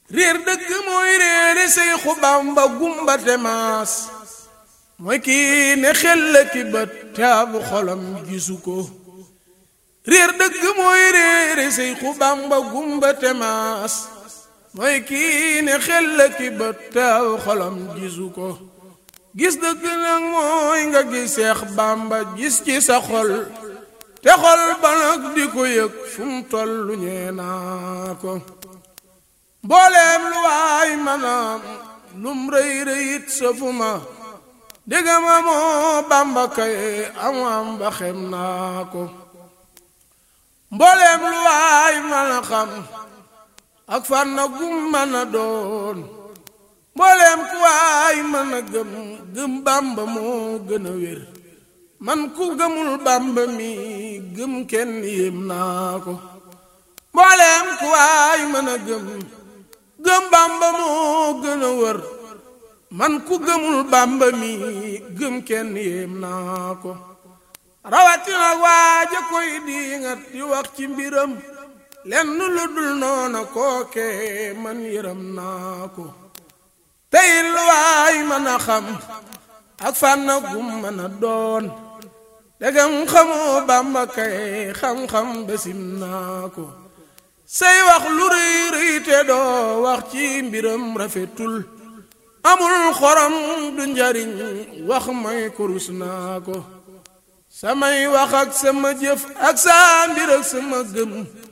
réer dëgg mooy réere Seexu Bamba gumba te maas mooy kii ne xel la ki bët te ab xolam gisu ko réer dëgg mooy réere Seexu Bamba gumba te maas mooy kii ne xel la ki bët te ab xolam gisu ko gis dëgg nag mooy nga gis Seex Bamba gis ci sa xol te xol ba nag di ko yëg fu mu tollu ñee naa ko mbooleem lu waay manaam lum rëy rëyit safuma déggama moo Bàmba kay am am ba xem naa ko mbooleem lu waay mën a xam ak fànna gum mën a doon mbooleem ku waay mën a gëm gëm Bàmba moo gën a wér man ku gëmul Bàmba mi gëm kenn yéem naa ko mbooleem ku waay mën a gëm gëm Bàmba moo gën a wër man ku gëmul Bàmba mi gëm kenn yéem naa ko rawatina waaja koy diingat di wax ci mbiram lenn lu dul noona kooke man yëram naa ko tey lu waay mën a xam ak fànna gum mën a doon degam xamoo Bàmba kay xam-xam besim naa ko say wax lu rëy rëy te doo wax ci mbiram rafetul amul xorom du njariñ wax may kurus naa ko samay wax ak sama jëf ak saa mbir ak sama gëm